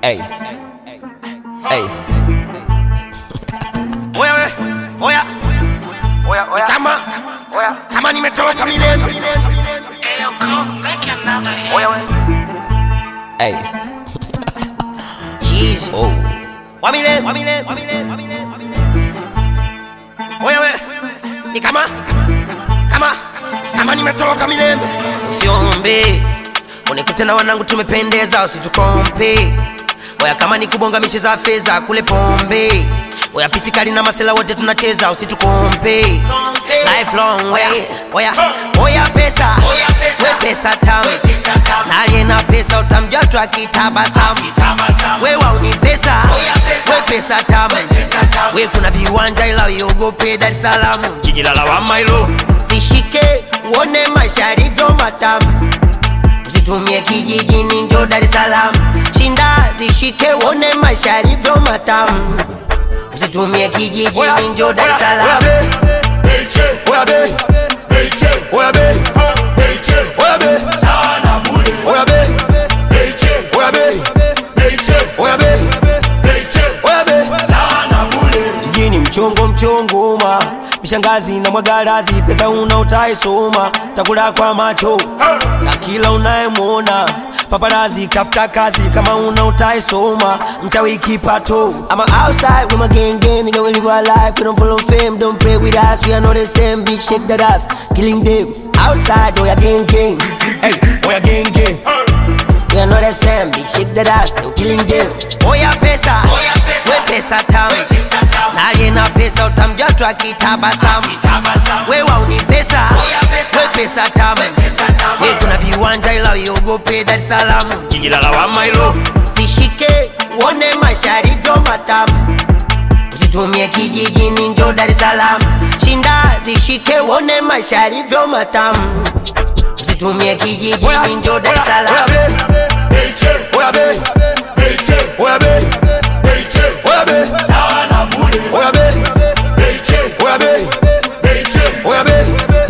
Hey. Hey. Oya we, oya Oya, ni oya, kama oya, kama nimetoka milele oya, we. Hey. Jeez. Oh. wa milele wa milele wa milele wa milele wa milele Oya we ni kama kama kama nimetoka milele usiombe unikute na wanangu tumependeza usitukompe Oya kama ni kubonga mishe za fedha kule pombe Oya pisikali na masela wote tunacheza usitukompe Lifelong way Oya oya pesa we pesa tamu na aliye na pesa utamjua tu akitabasamu we wauni pesa we pesa tamu we kuna viwanja ila uiogope Dar es Salaam jiji la lawama hilo zishike uone maisha yalivyo matamu usitumie kijijini njo Dar es Salaam shinda zishike uone maisha yalivyo matamu usitumie kijijini njo Dar es Salaam Oya be, oya be, oya be, oya be, oya be, oya be, oya be. Mjini mchongo mchongo ma mishangazi na mwagarazi, pesa una utaisoma, takula kwa macho na kila unayemwona paparazi kafuta kazi kama una utaisoma mchawi kipato I'm outside with my gang gang, nigga, we live our life. We don't follow fame, don't pray with us. We are not the same, bitch, shake that ass. Killing them outside, oh, yeah, gang gang. hey, oya genge We are not the same, bitch, shake that ass. Still killing them. Oh, yeah, pesa, we pesa tamu. Na aliye na pesa utamjua tu akitabasamu. We wauni pesa, we pesa tamu. We kuna viwanja ila uiogope Dar es Salaam. jiji la lawama hilo zishike uone maisha yalivyo matamu usitumie kijijini njo Dar es Salaam shinda zishike uone maisha yalivyo matamu usitumie kijijini njo Dar es Salaam Oya be, oya be, oya be,